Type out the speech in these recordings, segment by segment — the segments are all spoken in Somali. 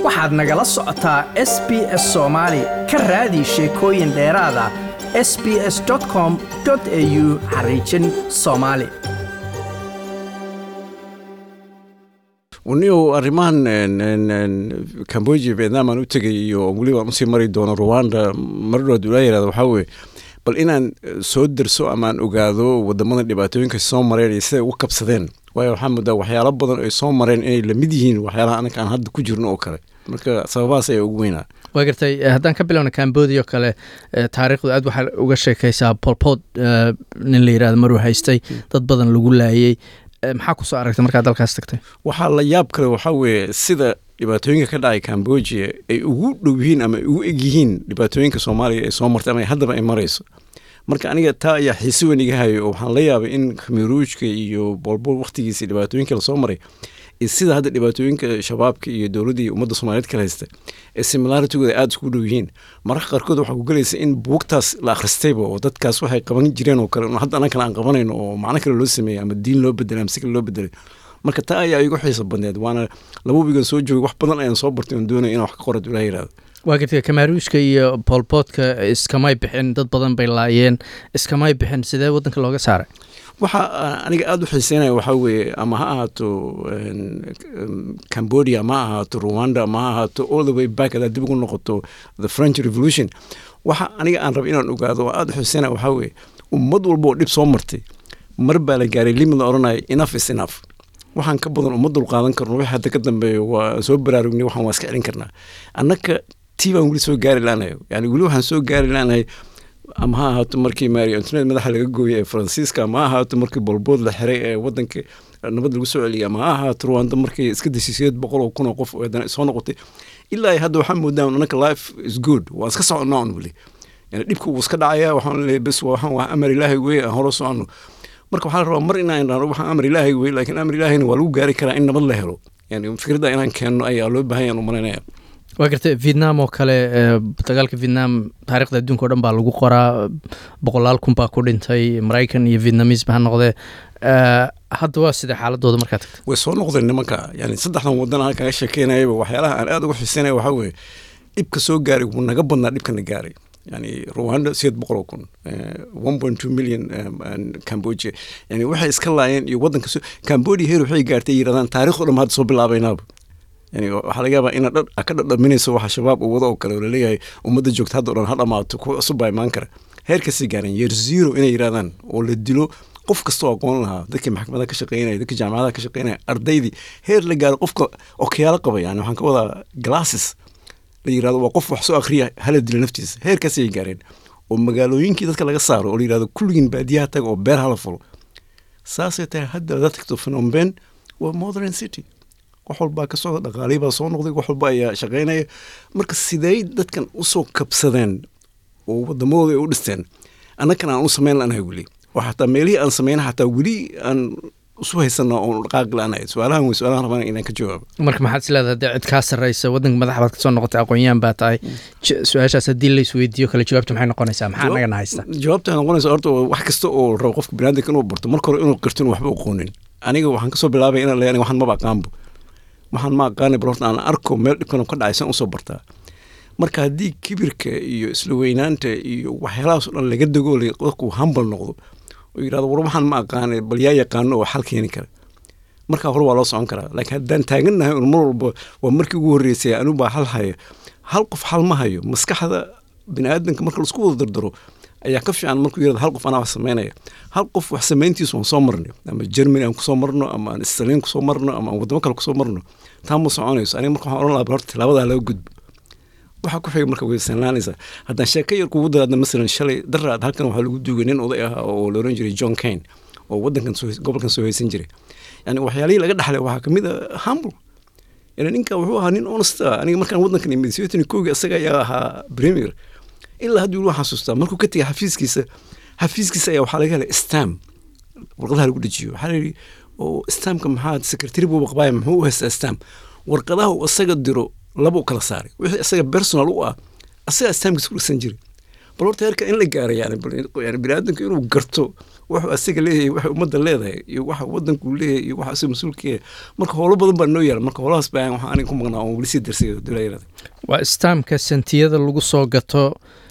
waxaad nagala socotaa s b s soomaali ka raadi sheekooyin dheeraada s b s com au xariijin soomaali niyow arrimahan cambodia vietnam aan u tegay iyo weliba aan usii mari doono rwanda maradhood ulaa yirahda waxaa weye bal inaan soo derso ama aan ogaado wadamada dhibaatooyinka soo mareen iyo siday uga kabsadeen waayo waxaa moodaa waxyaalo badan ay soo mareen inay lamid yihiin waxyaalaha anaka aan hadda ku jirno oo kale marka sababahaas ayaa ugu weynaa waa gartay haddaan ka bilowna cambodia oo kale taariikhdu aad waxaa uga sheekaysaa bolpod nin la yirahdo maruu haystay dad badan lagu laayey maxaa kusoo aragtay markaa dalkaas tagtay waxaa la yaab kale waxaa weeye sida dhibaatooyinka ka dhacay cambodia ay ugu dhow yihiin ama ay ugu eg yihiin dhibaatooyinka soomaaliya ay soo martay ama haddaba ay marayso marka aniga taa ayaa xiise weyn iga hayo oo waxaan la yaabay in khamiruujka iyo bolbol wakhtigiisa dhibaatooyinka lasoo maray iyo sida hadda dhibaatooyinka shabaabka iyo dowladda iyo ummadda soomaaliyeed kala haysta ee similaritigooda aada isku dhow yihiin mararka qaarkood waxaa ku gelaysa in buugtaas la akhristayba oo dadkaas waxay qaban jireen oo kale hadda annan kale aan qabanayno oo macno kale loo sameeyey ama diin loo bedelay ama si kale loo bedelay marka taa ayaa igu xiisa badneed waana laba wigan soo joogay wax badan ayaan soo bartay oon doonaya inaan wax ka qorad ilaah yirahdo waa gartay kamaaruushka iyo bolboodka iskamay bixin dad badan bay laayeen iskamay bixin sidee waddanka looga saaray waxa aniga aada u xiiseynaya waxaa weeye ama ha ahaato cambodia ama ha ahaato rwanda ama ha ahaato all the way back hadaad dib ugu noqoto the french revolution waxa aniga aan raba inaan ogaado oo aada u xiiseynaya waxaa weeye ummad walba oo dhib soo martay mar baa la gaaray limid la odhanaya enough is enough waxaan ka badan uma dul qaadan karno wixii hadda ka dambeeyo waa soo baraarugnay waxaan waa iska celin karnaa annaka tii baan weli soo gaari laanahay yani weli waxaan soo gaari laanahay ama ha ahaato markii maari antonet madaxa laga gooyay ee faransiiska ama ha ahaato markii bolbood la xiray ee wadanka nabad lagu soo celiyay ama ha ahaato rwanda markii iska dashay sideed boqol oo kun oo qof haddana soo noqotay ilaa hadda waxaa moodaa annaka life is good waan iska soconnaa un weli yani dhibka wuu iska dhacaya waxaan leeyahay bes waxaan waa amar ilaahay weye aan hore soconno marka waxaa la rabaa mar inaan idhaano waxaan amar ilaahay weye laakiin amar ilaahayna waa lagu gaari karaa in nabad la helo yani fikradda inaan keenno ayaa loo baahan yahan u malaynaya waa gartay vietnam oo kale dagaalka vietnam taarikhda adduunka o dhan baa lagu qoraa boqolaal kun baa ku dhintay maraykan iyo vietnamisba ha noqdee hadda waa sidee xaaladooda markaa tagta way soo noqdeen nimanka yani saddexdan wadan aan kaga sheekeynayaba waxyaalaha aan aada uga xiiseynaya waxaa weeye dhibka soo gaaray wuu naga badnaa dhibkana gaaray yani rwanda sideed boqol oo kun one point two million cambodia yani waxay iska laayeen iyo wadanka cambodia heer waxay gaartay yirahdaan taarikhdo dhan hadda soo bilaabaynaaba yani waxaa laga yaabaa ina ka dhadhaminayso waxa shabaab uu wado oo kale oo laleeyahay ummadda joogta hadda o dhan ha dhamaato kuwa cusub baa imaan kara heerkasii gaareen yeer zero inay yirahdaan oo la dilo qof kastoo aqoon lahaa dadkii maxkamadaha ka shaqeynaya dadkii jaamacadaha ka shaqeynaya ardaydii heer la gaaro qofka okiyaalo qaba yani waxaan ka wadaa glasses la yirahdo waa qof wax soo akhriya hala dilo naftiisa heerkaasay gaareen oo magaalooyinkii dadka laga saaro oo la yirahdo kulligiin baadiyaha taga oo beer hala fulo saasay tahay hadda hadaad tagto phenomen waa modern city wax walbaa ka socda dhaqaalihii baa soo noqday wax walba ayaa shaqaynaya marka sidey dadkan usoo kabsadeen oo wadamadooda ay u dhisteen annakan aan u samayn lanahay weli oo xataa meelihii aan samayna xataa weli aan isu haysana oon dhaqaaqi lanahay su-aalahan wey su-aalahan rabana inaan ka jawaabo marka maxaad is leedahay dee cid kaa sarreysa waddanka madax baad kasoo noqotay aqoon-yahan baa tahay su-aashaas haddii la isweydiiyo kale jawaabta maxay noqonaysaa maxaa nagana haysta jawaabta waxay noqonaysa horta wax kasta oo rabo qofka biniaadamka inuu barto marka hore inuu qirto inuu waxba aqoonin aniga waxaan kasoo bilaabay inaan leeyahay waxaan maba aqaanbo waxaan ma aqaanay bal horta aan arko meel dhibkan ka dhacay san usoo bartaa marka haddii kibirka iyo isla weynaanta iyo waxyaalahaas o dhan laga dego dadku hambal noqdo oo yirahdo war waxaan ma aqaanay bal yaa yaqaano oo xal keeni kara markaa hore waa loo socon karaa laakiin haddaan taagannahay un mar walba waa markii ugu horreysay anigu baa hal haya hal qof xal ma hayo maskaxda bini aadamka marka laisku wada dardaro ayaa ka fiican markuu yirahdo hal qof anaa wax samaynaya hal qof wax samayntiisu waan soo marnay ama germany aan kusoo marno ama aan stalin kusoo marno ama aan wadamo kale kusoo marno taa ma soconayso aniga marka waxaan ohan lahaa horta tilaabadaa laga gudbo waxaa ku xiga marka way sanlaanaysaa haddaan sheeko yar kugu daraadna masalan shalay daraad halkan waxaa lagu duugay nin oday ah oo la oran jiray john kane oo wadankan gobolkan soo haysan jiray yani waxyaalihii laga dhaxlay waxaa kamid a humble yani ninka wuxuu ahaa nin honest ah aniga markaan wadankan imid sideetan koogi isaga ayaa ahaa premier ilaa haddii weli waan xasuustaa markuu ka tegay xafiiskiisa xafiiskiisa ayaa waxaa laga helay stam warqadaha lagu dejiyo waxaa la yidhi oo stamka maxaa secretary buu baqbaaya muxuu u haystaa stam warqadaha uu isaga diro laba u kala saaray wixii isaga personal u ah asagaa stamkiisa ku dhigsan jiray bal horta heerka in la gaaray yani yani biniaadamka inuu garto wuxuu asaga leeyahay waxa ummadda leedahay iyo waxa waddanku leeyahay iyo waxa asaga mas-uulka yahay marka howlo badan baa noo yaala marka howlahaas baa waxaa aniga ku maqnaa oon weli sii darsay dulayarada waa istaamka sentiyada lagu soo gato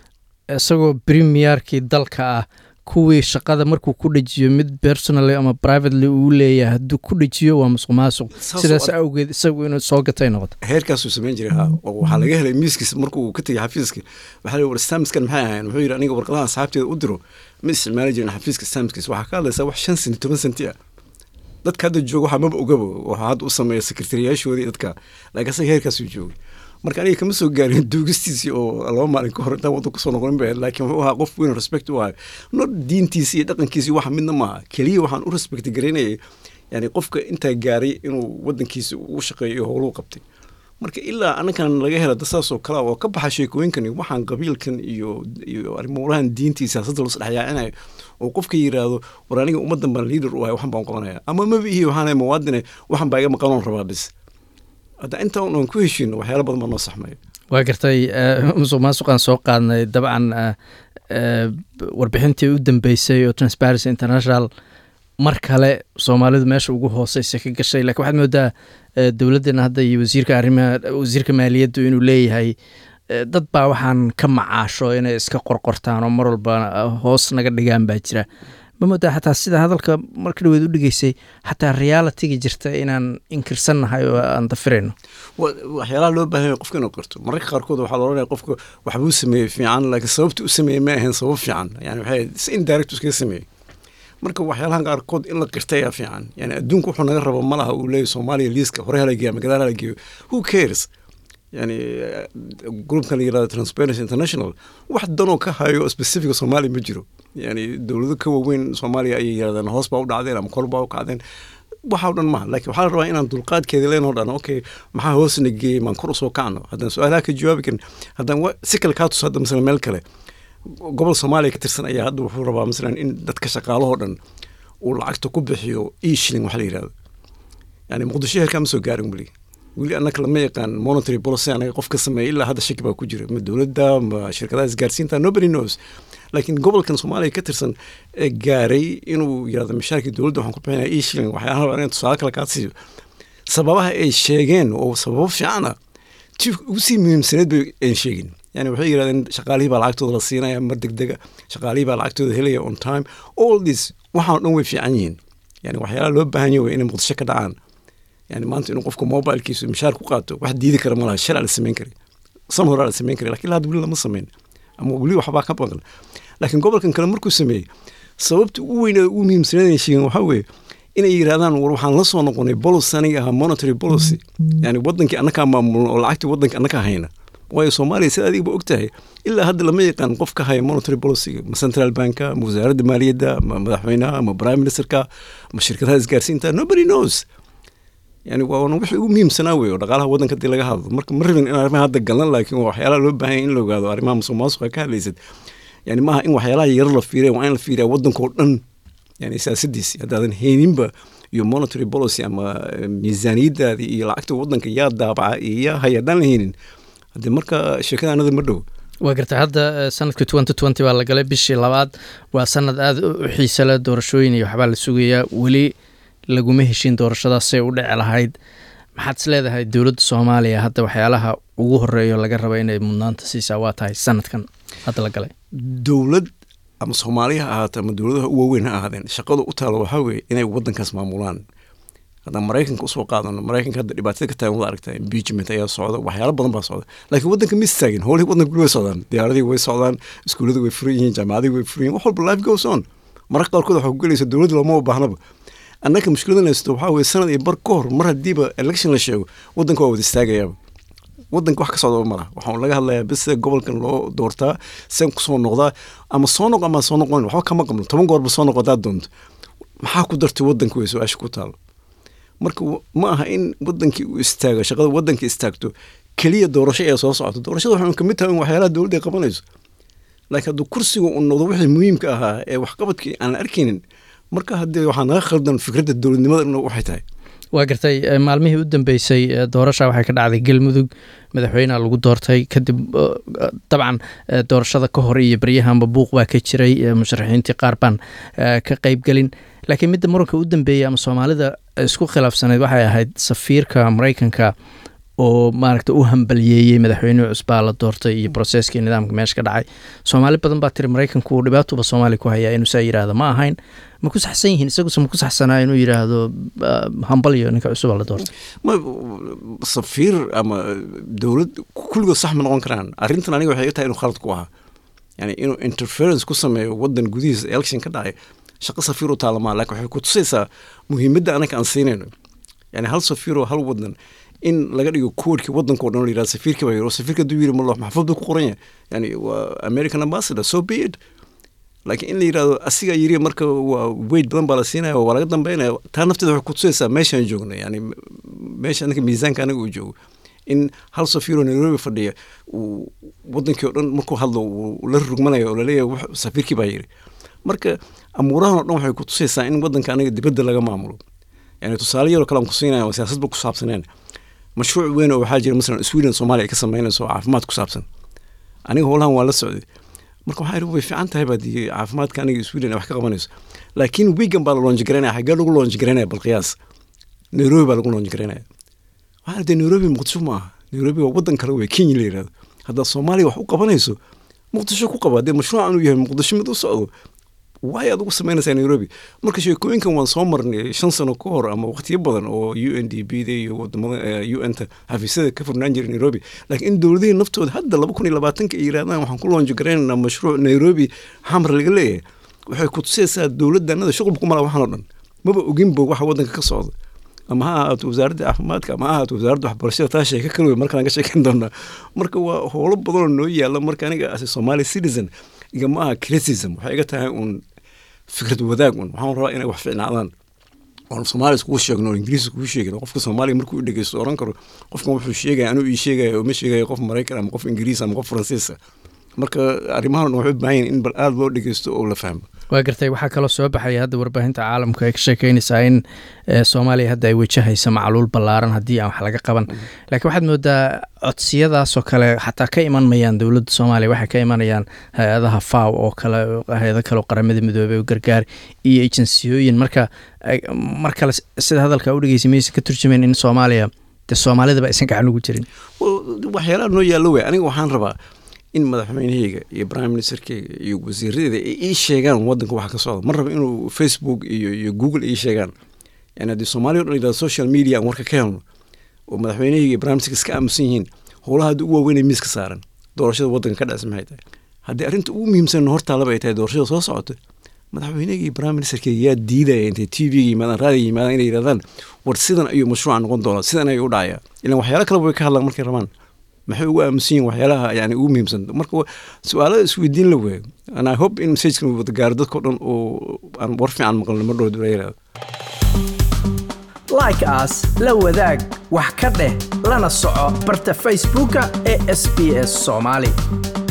isagoo premierkii dalka ah kuwii shaqada markuu ku dhejiyo mid personally ama privately uu leeyahay hadduu ku dhejiyo waa musuq maasuq Saas sidaas oo- awgeed isagu inuu soo gatay noqoto heerkaasuu samayn jiray ha oo waxaa laga helay miiskiisa markuu ka tegay xafiiska waxaa la war stamiskan maxay ahayn wuxuu yidhi aniga warqadaha asxaabteeda u diro ma isticmaali jirin xafiiska stamiskiisa waxaa ka hadlaysaa wax shan senti toban senti ah dadka hadda jooga waxaa maba ogaba waxaa hadda u sameeya sekretariyaashoodii dadka laakiin asaga heerkaasuu joogay marka aniga kama soo gaarin duugistiisii oo laba maalin ka hor intaan waddanka kusoo noqonin ba ahayd laakiin wuxuu ahaa qof weyn respect u ahay no diintiisi iyo dhaqankiisi waxa midna maaha keliya waxaan u respect garaynayay yani qofka intaa gaaray inuu waddankiisa u shaqeeyo iyo howluu qabtay marka ilaa anakan laga hela da saasoo kale oo ka baxa sheekooyinkan iyo waxaan qabiilkan iyo iyo arrimuurahan diintii siyaasadda loo isdhexyaacinayo oo qofka yiraahdo war aniga ummaddan baan leader u ahay waxan baan qabanaya ama maba ihi waxaan muwaadine waxan baa iga maqanoon rabaa bis hadda inta un ku heshiino waxyaala badan baa noo saxmaya waa gartay eh, musuq maasuqaan soo qaadnay dabcan eh, eh, warbixintii u dambeysay oo transparency international mar kale soomaalidu meesha ugu hooseysa ka gashay lakiin waxaad moodaa eh, dowladdeena hadda iyo wasiirka arrimaha wasiirka maaliyaddu inuu leeyahay eh, dad baa waxaan ka macaasho inay iska qorqortaan oo mar walba eh, hoos naga dhigaan baa jira ma moodaa xataa sida hadalka marka dhaweed u dhigeysay xataa realitiga jirta inaan inkirsannahay oo aan dafirayno wa- waxyaalaha loo baahan yahay qofka inuu qirto mararka qaarkood waxaa la oranaya qofka waxbuu sameeyey fiican laakiin sababta u sameeyey ma ahayn sabab fiican yani waxay si indirect iskaga sameeyey marka waxyaalahan qaarkood in la qirta ayaa fiican yani adduunku wuxuu naga rabo malaha uu leeyahy soomaaliya liiska hore hala geeya ama gadaal hala geeyo who cares yani eh, groupkan la yirahdo transparency international wax danoo ka hayo specifica soomaaliya ma jiro yani dowlado ka waaweyn soomaaliya ayay yirahdeen hoos baa u dhacdeen ama kor baa u kacdeen waxa o dhan maha laakiin waxaa la rabaa inaan dulqaadkeeda leenoo dhan okay maxaa hoosna geeyey maan kor usoo kacno haddaan su-aalaha ka jawaabi karin haddaan wa- si kale kaa tuso hadda masalan meel kale gobol soomaaliya ka tirsan ayaa hadda wuxuu rabaa masalan in dadka shaqaalahoo dhan uu lacagta ku bixiyo e shilling waxa la yirahdo yani muqdisho heerkaa ma soo gaarin weli weli annaka lama yaqaan monetary policy anaga qof ka sameeya ilaa hadda shaki baa ku jira ma dowladda ma shirkadaha isgaarsiinta nobody knows laakiin gobolkan soomaaliya ka tirsan ee gaaray inuu yirahdo mishaarkii dowladda waxaan ku bixinaya e shilling waxyaalaha rabaa inaan tusaale kale kaa siiyo sababaha ay sheegeen oo sababo fiicana ti ugu sii muhiimsaneed bay aan sheegin yani waxay yidhahdeen shaqaalihii baa lacagtooda la siinaya mar degdega shaqaalihii baa lacagtooda helaya on time all this waxaan o dhan way fiican yihiin yani waxyaalaha loo baahan yahay waa inay muqdisho ka dhacaan yani maanta inuu qofku mobilkiisu mishaar ku qaato wax diidi kara malaha sharca la samayn kari san horaa la samayn kari lakin ilaa hadda weli lama samayn ama weli waxbaa ka maqan laakiin gobolkan kale markuu sameeyey sababta ugu weyn ee ugu muhiimsaneed sheegeen waxaa weeye inay yidhahdaan war waxaan la soo noqonay policy aniga ahaa monetary policy yani wadankii annakaa maamulno oo lacagtii wadanka annakaa hayna waayo soomaaliya sida adigba og tahay ilaa hadda lama yaqaan qof ka haya monetary policy ma central banka ma wasaaradda maaliyadda ma madaxweynaha ma prime ministerka ma shirkadaha isgaarsiinta nobody knows yani waa wixii ugu muhiimsanaa wey oo dhaqaalaha waddanka hadii laga hadlo marka ma rabin in arrimaha hadda galan laakiin waa waxyaalaha loo baahan yahay in la ogaado arrimaha musuq maasuqa ka hadlaysad yani maaha in waxyaalaha yar la fiiriya waa in la fiiriya waddankao dhan yani siyaasadiisi haddaadan hayninba iyo monetary policy ama eh, miisaaniyaddaadii iyo lacagta waddanka yaa daabaca iyo yaa haya haddaan la haynin haddee marka sheekada anada ma dhow waa gartay hadda eh, sanadka twenty twenty baa la galay bishii labaad waa sanad aada u u xiisa leh doorashooyin iyo waxbaa la sugayaa weli laguma heshin doorashadaasay u dhici lahayd maxaad is leedahay dowladda soomaaliya hadda waxyaalaha ugu horeeyo laga raba inay mudnaanta siisaa waa tahay sanadkan hadda la galay dowlad ama soomaaliya ha ahaata ama dowladaha u waaweyn ha ahaadeen shaqada u taalo waxaa weeye inay waddankaas maamulaan haddaan maraykanka usoo qaadano maraykanka hadda dhibaatada ka taagan wada aragtaa impeachment ayaa socda waxyaalo badan baa socda laakiin waddanka ma istaagin howlihii waddanka weli way socdaan diyaaradii way socdaan iskuullada way furan yihiin jaamacadii way furan yihiin wax walba life goes on mararka qaarkood waxaa ku gelaysa dowladda looma baahnaba annaka mushkiladan haysto waxaa weeye sanad iyo bar ka hor mar haddiiba election la sheego waddanka waa wada istaagayaaba waddanka wax ka socda malaha waxaan laga hadlayaa bis gobolkan loo doortaa sen kusoo noqdaa ama soo noq ama soo noqon waxba kama qabno toban goorba soo noq haddaad doonto maxaa ku dartay waddanka wey su-aasha ku taalo marka w- ma aha in wadankii uu istaago shaqada waddanka istaagto keliya doorasho ee soo socoto doorashada waxay kamid tahay in waxyaalaha dowladda ay qabanayso laakiin hadduu kursiga uu noqdo wixii muhiimka ahaa ee waxqabadkii aan la arkaynin marka haddee waxaa naga khaldan fikradda dowladnimada dhan waxay tahay waa gartay maalmihii u dambeysay doorasha waxay ka dhacday galmudug madaxweyneha lagu doortay kadib dabcan doorashada ka hor iyo baryahanba buuq baa ka jiray musharaxiintii qaar baan ka qeybgelin laakiin midda muranka u dambeeyay ama soomaalida isku khilaafsaneyd waxay ahayd safiirka maraykanka oo maaragta u hambalyeeyey madaxweynihii cusbaa la doortay iyo broseskii nidaamka meesha ka dhacay soomaali badan baa tiri maraykanku uu dhibaatuba soomaaliya ku hayaa inuu saa yidhaahdo ma ahayn ma ku saxsan yihiin isaguse ma ku saxsanaa inuu yidhaahdo hambalyo ninka cusuba la doortay safiir ama dowlad kulligood sax ma noqon karaan arrintan aniga waxay tahay inuu khalad ku ahaa yani inuu interference ku sameeyo wadan gudihiisa election ka dhacay shaqo safiir u taalamaa lakin waxay ku tusaysaa muhiimadda anaka aan siinayno yani hal safiiroo hal wadan in laga dhigo koodhki wadanka o dhan la yirahdo safiirka baa yiri safiirka hadduu yiri malo maxfad buu ku qoran yahay yani waa american ambassador so be it laakiin in la yirahdo asigaa yiri marka waa weyd badan baa la siinaya waa laga dambeynaya taa nafteeda waxay kutusaysaa meeshaan joogno yani meesha anaka miisaanka anaga uu joogo in hal safiiroo nairobi fadhiya uu wadankii o dhan markuu hadlo uu la rugmanayo oo laleeyahay safiirkii baa yiri marka amuurahan o dhan waxay kutusaysaa in wadanka anaga dibadda laga maamulo yani tusaale yaroo kale aan ku siinaya oo siyaasadba ku saabsaneen mashruuc weyn oo waxaa jira masalan sweden soomaaliya ay ka samaynayso oo caafimaad ku saabsan aniga howlahan waa la socday marka waxaa way fiican tahay baad caafimaadka aniga sweden ay wax ka qabanayso laakiin wigan baa la loonji garaynaya xaggee lagu loonji garaynaya bal qiyaas nairobi baa lagu loonji garaynaya waxaa dee nairobi muqdisho ma aha nairobi waa wadan kale wey kenya la yirahdo haddaad soomaaliya wax u qabanayso muqdisho ku qaba dee mashruucan uu yahay muqdisho mid u socdo waay aad ugu samaynaysaa nairobi marka sheekooyinkan waan soo marnay shan sano ka hor ama waqtiyo badan oo u n d b da iyo wadamada u n ta xafiisyada ka furnaan jiray nairobi laakiin in dowladihii naftooda hadda laba kun iyo labaatanka ay yirahdaan waxaan ku loonji garaynaynaa mashruuc nairobi xamar laga leeyahay waxay ku tusaysaa dowladdanada shuqul ku mala waxaan oo dhan maba oginba waxa wadanka ka socda ama ha ahaato wasaaradda caafimaadka ama ha ahaato wasaaradda waxbarashada taa sheeka kale wey markaan ka sheekan doonaa marka waa howlo badanoo noo yaalla marka aniga as somali citizen igama aha criticism waxay iga tahay uun fikrad wadaag un waxaan rabaa inay wax ficnaadaan oon soomaaliya iskugu sheegno oo ingiriis iskugu sheegin qofka soomaaliya markuu i dhegeysto oran karo qofkan wuxuu sheegaya anuu ii sheegaya oo ma sheegaya qof maraykan ama qof ingiriis ama qof faransiisa marka arrimahan dhan waxay u baahan yihin in bal aada loo dhegeysto oo la fahmo waa gartay waxaa kaloo soo baxaya hadda warbaahinta caalamka ay ka sheekeynaysaa in soomaaliya hadda ay wajahaysa macluul ballaaran haddii aan wax laga qaban laakiin waxaad moodaa codsiyadaasoo kale xataa ka iman mayaan dowladda soomaaliya waxay ka imanayaan hay-adaha faw oo kale hay-ado kaleo qaramada midoobey oo gargaar iyo ejensiyooyin marka mar kale sida hadalka u dhegeysa maysan ka turjumayn in soomaaliya dee soomaalidaba aysan gacan ugu jirin waxyaalaha noo yaallo wey aniga waxaan rabaa in madaxweynahayga iyo prime ministerkeyga iyo wasiiradeeda ay ii sheegaan wadanka waxa ka socda ma raba inuu facebook iyo iyo google ii sheegaan yani haddii soomaaliya o dhan yidhahdo social media aan warka ka helno oo madaxweynahayga iyo prime ministerka iska aamusan yihiin howlaha hadda ugu waaweyn ee miiska saaran doorashada wadanka ka dhacsa maxay tahay haddii arrinta ugu muhiimsan hortaalaba ay tahay doorashada soo socota madaxweynahayga iyo prime ministerkeyga yaa diidaya intay t v-ga yimaadaan raadiga yimaadaan inay yidhahdaan war sidan ayuu mashruuca noqon doonaa sidan ayuu u dhacaya ilan waxyaalo kaleba way ka hadlaan markay rabaan maxay ugu aamusan yihin waxyaalaha yani ugu muhiimsan marka su-aalada isweydiin la weeyo and i hope in messajkan uu wada gaaro dadka o dhan oo aan war fiican maqlin mar dhow la yirahdo like as la wadaag wax ka dheh lana soco barta facebooka ee sb s soomaali